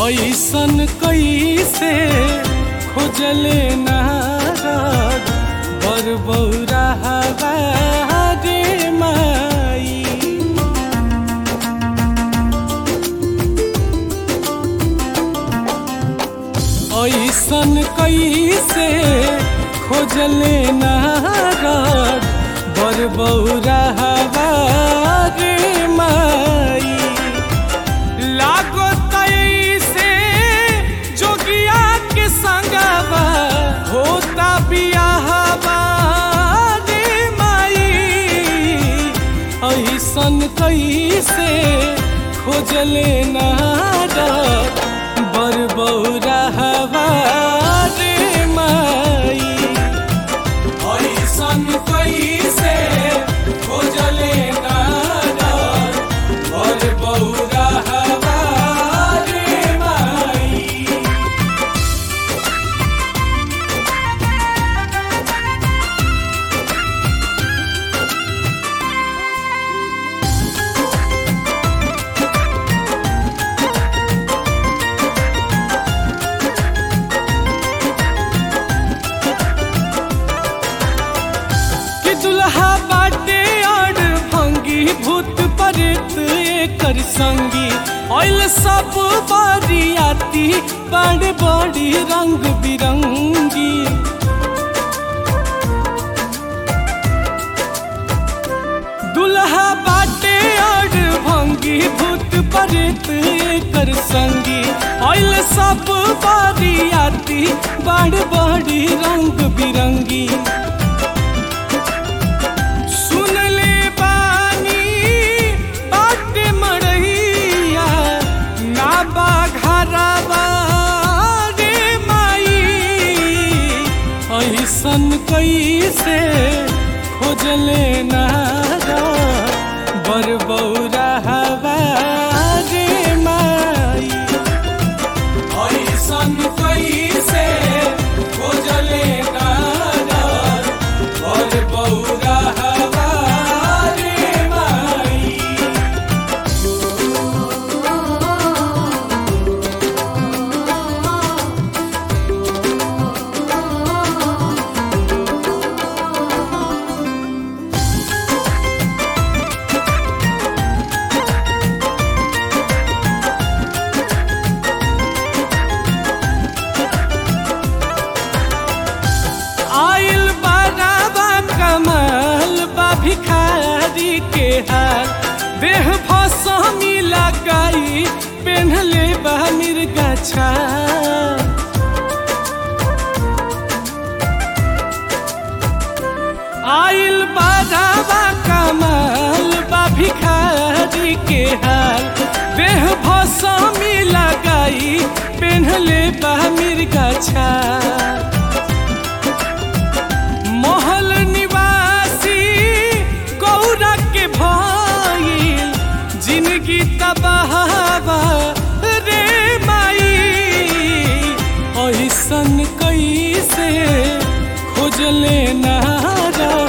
ऐसन कैसे खोजले नारद बर बौरा रे माई ऐसन कैसे खोजले नारद बर बौरा रे माई लागो तैसे जोगिया के संगवा होता बियाहवा रे माई ऐसन कैसे खोजले नारद बर बौरा रे माई ऐसन कैसे खोजले नारद बर बौरा रे माई कि दुल्हा बाटे और भंगी भूत प्रेत एकर संगी ऑयल सब बारियाती बड़ बड़ी रंग बिरंगी दुल्हा बाटे और भंगी भूत प्रेत एकर संगी ऑयल सब बारियाती बड़ बड़ी रंग बिरंगी सुन ले बानी बाट मरैया ना बाघरवा रे माई ऐसन कैसे खोजले नारा बर बौरा रे माई ऐसन कैसे खोजले नारा बर बौरा रे माई आइल बाराबा कमाल बा भिखारी के हाल देह फसमी लगाई पेन्हले बा मिर्गा छाल आइल बाराबा कमाल बा भिखारी के हाल देह फसमी लगाई पेन्हले बा मिर्गा छाल महल निवासी गौरा के भइल जिंदगी तबाहवा रे माई ऐसन कैसे खोजले नारा